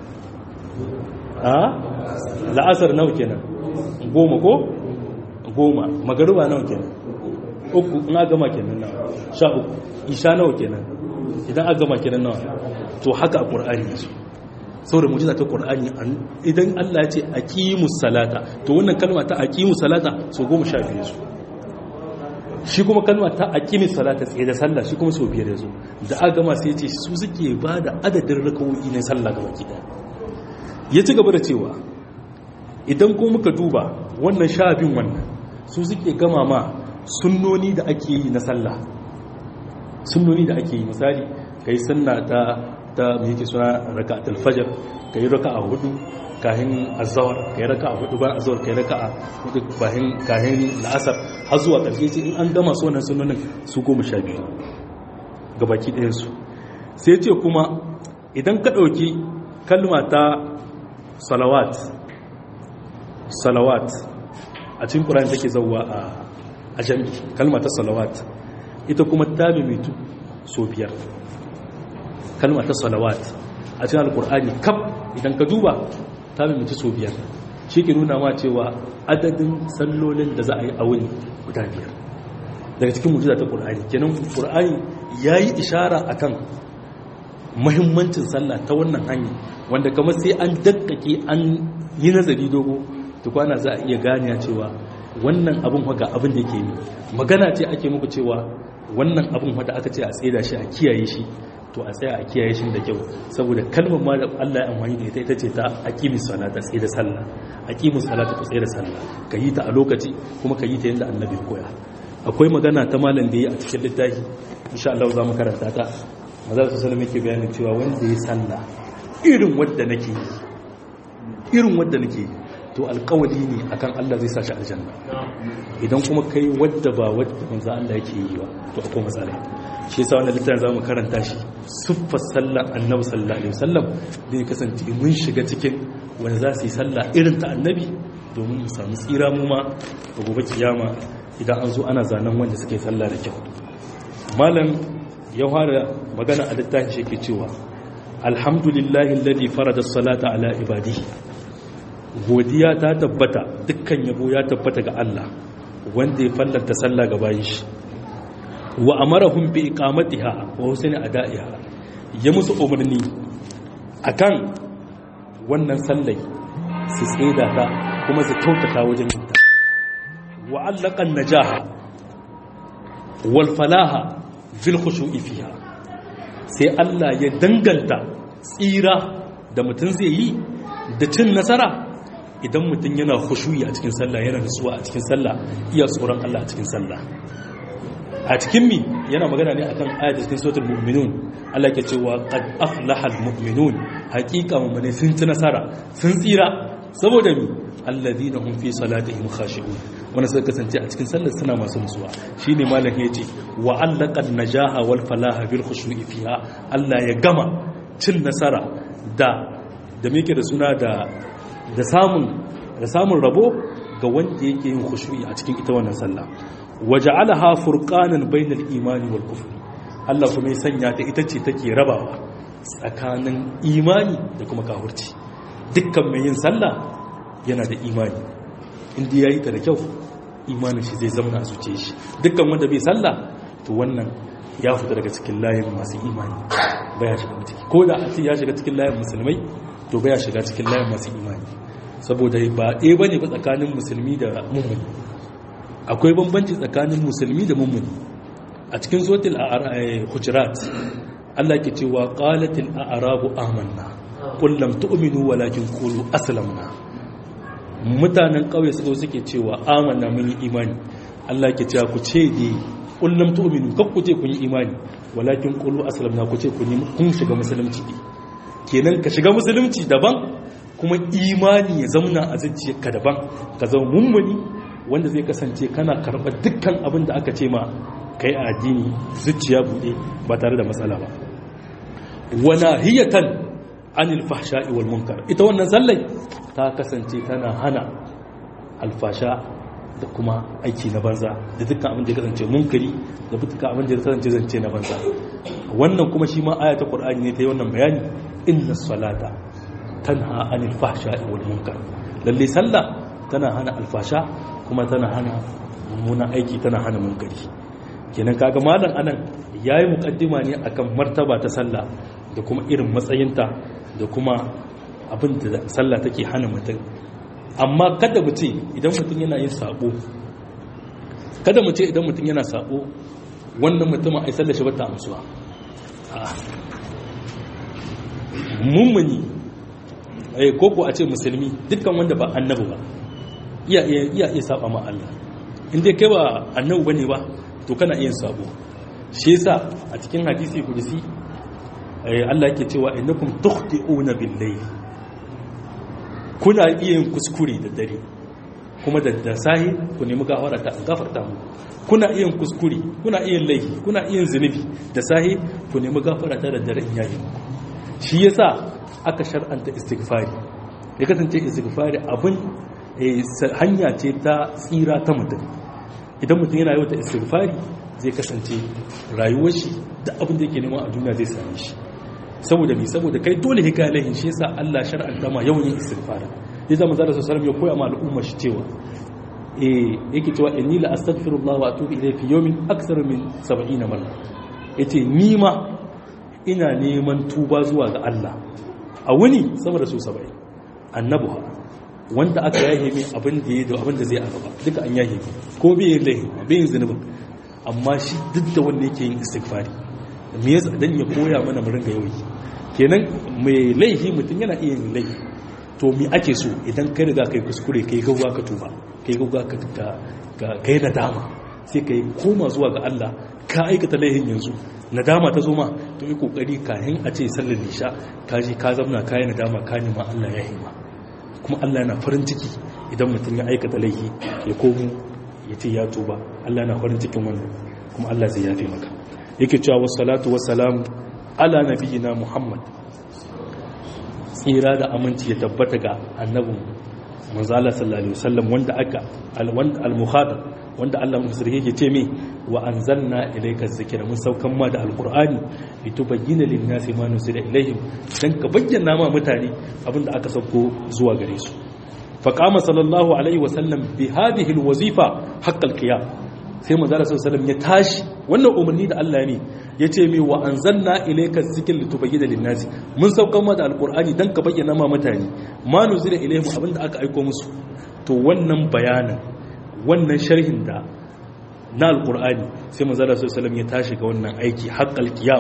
a la'asar nawa kenan goma ko goma magaruba nawa kenan uku in aka gama kenan nawa sha uku isha nawa kenan idan aka gama kenan nawa to haka a ƙur'ani yasu saboda mujiza ta ƙur'ani idan Allah ya ce aqimus salata to wannan kalma ta aqimus salata so goma sha biyu su shi kuma kalma ta aqimis salata tsaye da sallah shi kuma so biyar yazo da aka gama sai ya ce su suke ba da adadin rakawoyi na sallah gaba ki ya ci gaba da cewa idan ko muka duba wannan sha biyun wannan su suke gama ma sunnoni da ake yi na sallah sunnoni da ake yi misali kai sunna ta ta mai yake suna raka'atul fajr kai raka'a hudu kahin azhar kai raka'a hudu ba azhar kai raka'a hudu bahin kahin la'asar har zuwa karshe sai in an gama su wannan sunnonin su goma sha biyu gabaki ɗayan su sai ce kuma idan ka ɗauki kalma ta salawat salawat a cikin ƙura'in take zauwa a jami kalma ta salawat ita kuma ta mimitu so biyar kalma ta salawat a cikin alƙur'ani kaf idan ka duba ta mimitu so biyar shi ke nuna ma cewa adadin sallolin da za a yi a wuni guda biyar daga cikin mujiza ta ƙur'ani kenan ƙur'ani ya yi ishara akan mahimmancin sallah ta wannan hanyar wanda kamar sai an dakkake an yi nazari dogo tukwana za a iya gane cewa wannan abin ga abin da ke yi magana ce ake muku cewa wannan abin da aka ce a tsaye da shi a kiyaye shi to a tsaya a kiyaye shi da kyau saboda kalmar ma da Allah ya amfani da ita ita ce ta aqimis salata tsaye da sallah aqimus salata tsaye da sallah ka yi ta a lokaci kuma ka yi ta yadda annabi koya akwai magana ta malam da yi a cikin littafi insha Allah za mu karanta ta maza su sanar muke bayanin cewa wanda ya sallah irin wadda nake yi irin wadda nake yi to alkawali ne akan Allah zai sashi aljanna idan kuma kai wadda ba wadda manzo Allah yake yi ba to akwai matsala shi yasa wannan littafin zamu karanta shi suffar sallar annabi sallallahu alaihi wasallam da ya kasance mun shiga cikin wanda za su yi sallah irin ta annabi domin mu samu tsira mu ma a gobe kiyama idan an zo ana zanen wanda suke sallah da kyau malam ya fara magana a littafin shi ke cewa alhamdulillahi alladhi farada as-salata ala ibadihi godiya ta tabbata dukkan yabo ya tabbata ga Allah wanda ya fallanta sallah ga bayin shi wa amarahum bi iqamatiha wa husni ada'iha ya musu umarni akan wannan sallai su tseda ta kuma su kyautata wajen yin ta wa allaqa najaha wal falaha fil khushu'i fiha sai Allah ya danganta tsira da mutum zai yi da cin nasara idan mutum yana khushuyi a cikin sallah yana nutsuwa a cikin sallah iya tsoron Allah a cikin sallah a cikin mi yana magana ne akan ayat cikin suratul mu'minun Allah ke cewa qad aflaha almu'minun haqiqa mu'mini sun ci nasara sun tsira saboda mi alladhina hum fi salatihim khashi'un wanda suka kasance a cikin sallar suna masu nutsuwa shine malam yace wa allaqan najaha wal falaha bil khushu'i fiha Allah ya gama cin nasara da da me da suna da da samun da samun rabo ga wanda yake yin khushu'i a cikin ita wannan sallah waja'alaha furqanan bainal imani wal kufr Allah kuma ya sanya ta ita ce take rabawa tsakanin imani da kuma kafirci dukkan mai yin sallah yana da imani inda yayi ta da kyau imanin shi zai zama a zuciyar shi dukkan wanda bai sallah to wannan ya fita daga cikin layin masu imani baya shiga ciki ko da a ce ya shiga cikin layin musulmai to baya shiga cikin layin masu imani saboda ba ɗaya bane ba tsakanin musulmi da mummuni akwai bambanci tsakanin musulmi da mummuni a cikin suratul hujurat Allah ke cewa qalatil a'rabu amanna qul lam tu'minu walakin qulu aslamna mutanen kauye su suke cewa amanna mun yi imani Allah ke cewa ku ce dai qul lam tu'minu kak ku ce kun yi imani walakin qulu aslamna ku ce kun yi kun shiga musulunci kenan ka shiga musulunci daban kuma imani ya zauna a zuciyarka daban ka zama mummuni wanda zai kasance kana karɓar dukkan abin da aka ce ma kai a addini zuciya buɗe ba tare da matsala ba wana hiyatan anil fahsha'i wal munkar ita wannan sallai ta kasance tana hana alfasha da kuma aiki na banza da dukkan abin da ya kasance munkari da dukkan abin da ya kasance zance na banza wannan kuma shi ma aya ta qur'ani ne ta yi wannan bayani inna salata tanha anil fahsha'i wal munkar lalle sallah tana hana alfasha kuma tana hana mummunan aiki tana hana munkari kenan kaga malam anan yayi mukaddima ne akan martaba ta sallah da kuma irin matsayinta da kuma abin da sallah take hana mutum amma kada mu ce idan mutum yana yin sabo kada mu ce idan mutum yana sabo wannan mutumin ai sallar shi ba ta amsuwa mummuni eh koko a ce musulmi dukkan wanda ba annabi ba iya iya iya saba ma Allah in dai kai ba annabi bane ba to kana iya sabo shi yasa a cikin hadisi kudusi Allah yake cewa innakum tukhti'una bil-layl kuna iya yin kuskure da dare kuma da da sahi ku nemi gafara ta gafarta mu kuna iya yin kuskure kuna iya yin laifi kuna iya yin zunubi da sahi ku nemi gafara ta da dare in yayi shi yasa aka shar'anta istighfari ya kasance istighfari abin hanya ce ta tsira ta mutum idan mutum yana yau ta istighfari zai kasance rayuwar shi da abin da yake nema a duniya zai same shi saboda mi saboda kai dole hika lahin shi yasa Allah shar'anta ma yawan yin istighfara ya zama zalla sallallahu ya koya ma al'umma shi cewa eh yake cewa inni la astaghfirullah wa atubu ilayhi fi yawmin akthar min 70 marra yace ni ma ina neman tuba zuwa ga Allah a wuni sama da su 70 annabuha wanda aka yahe mai abin da ya da abin da zai a gaba duka an yahe mai ko bai yin laihi bai yin zunubin amma shi duk da wanda yake yin istighfari me yasa dan ya koya mana mu ringa yawi kenan mai laihi mutum yana iya yin laihi to me ake so idan kai riga kai kuskure kai gauwa ka tuba kai gauwa ka ka kai nadama sai kai koma zuwa ga Allah ka aikata laihin yanzu nadama ta zo ma to yi kokari kayan a ce sallar lisha ka je ka zamna ka yi nadama ka nema Allah ya hima kuma Allah yana farin ciki idan mutum ya aikata laifi ya komo ya ce ya tuba Allah yana farin cikin wannan kuma Allah zai yafe maka yake cewa wassalatu wassalamu ala nabiyina Muhammad tsira da aminci ya tabbata ga annabin manzala sallallahu alaihi wasallam wanda aka al-mukhadab wanda Allah mun sirri yake ce me wa anzalna ilayka dhikra mun saukan ma da alqur'ani litubayyana lin-nasi ma nusila ilayhim dan ka bayyana ma mutane abinda aka sauko zuwa gare su fa qama sallallahu alaihi wasallam bi hadhihi alwazifa haqqal qiyam sai manzo sallallahu alaihi wasallam ya tashi wannan umarni da Allah ne yace me wa anzalna ilayka dhikra litubayyana lin-nasi mun saukan ma da alqur'ani dan ka bayyana ma mutane ma nusila ilayhim abinda aka aika musu to wannan bayanin wannan sharhin da na alkur'ani sai manzara sallallahu ya tashi ga wannan aiki haqqal qiyam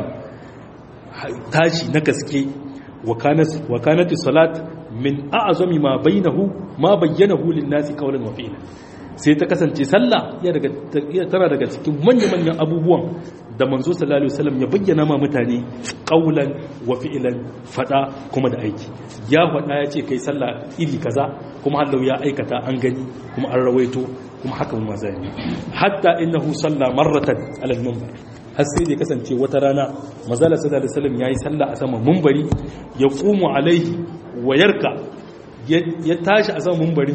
tashi na gaske wa kanat salat min a'zami ma bainahu ma bayyanahu lin-nasi qawlan wa fi'lan sai ta kasance sallah ya daga tana daga cikin manyan-manyan abubuwan da manzo sallallahu alaihi wasallam ya bayyana ma mutane qawlan wa fi'lan fada kuma da aiki ya fada ya ce kai sallah iri kaza kuma hallau ya aikata an gani kuma an rawaito kuma haka mun mazani hatta innahu salla marratan ala al-minbar har sai da kasance wata rana manzala sallallahu alaihi wasallam yayi sallah a saman minbari ya qumu alaihi wa yarka ya tashi a saman minbarin shi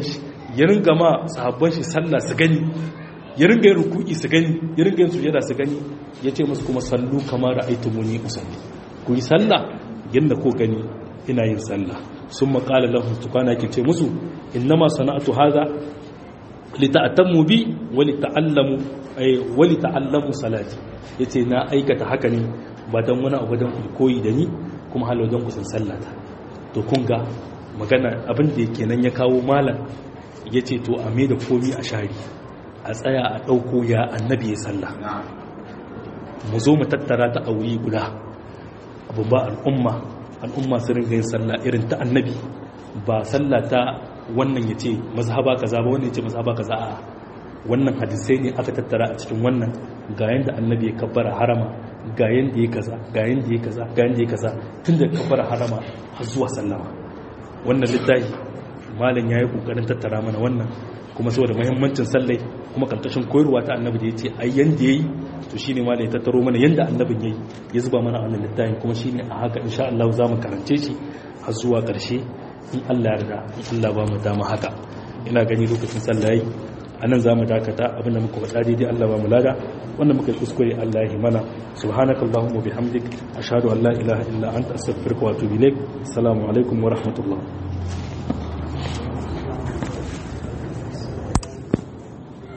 ya ringa ma sahabban shi sallah su gani ya ringa yin ruku'i su gani ya ringa yin sujada su gani ya ce musu kuma sallu kamar ra'aytumuni usalli ku yi sallah yadda ko gani ina yin sallah sun maƙala lahun tukana ke ce musu innama sana'atu haza lita'atammu bi wali ta'allamu ay wali ta'allamu salati yace na aikata haka ne ba dan wani abu dan ku koyi da ni kuma halau dan ku san sallata to kun ga magana abin da yake nan ya kawo malam yace to a me da komi a shari a tsaya a dauko ya annabi ya sallah mu zo mu tattara ta a wuri guda abu ba al'umma al'umma su ringa yin sallah irin ta annabi ba sallah ta wannan ya ce mazhaba kaza ba wannan ya ce mazhaba kaza a wannan hadisai ne aka tattara a cikin wannan ga yanda annabi ya kabbara harama ga yanda ya kaza ga yanda ya kaza ga yanda ya kaza tun da kabbara harama har zuwa sallama wannan littafi malam yayi kokarin tattara mana wannan kuma saboda muhimmancin sallai kuma karkashin koyarwa ta annabi da yace ai yanda yayi to shine ma da ya tattaro mana yanda annabin yayi ya zuba mana a wannan littafin kuma shine a haka insha Allah za mu karance shi har zuwa karshe in Allah yarda in Allah ba mu dama haka ina gani lokacin sallah yayi anan za mu dakata abinda muka faɗa daidai Allah ba mu lada wanda muka yi kuskure Allah ya mana subhanakallahumma bihamdik ashhadu an la ilaha illa anta astaghfiruka wa atubu ilaik assalamu alaikum wa rahmatullah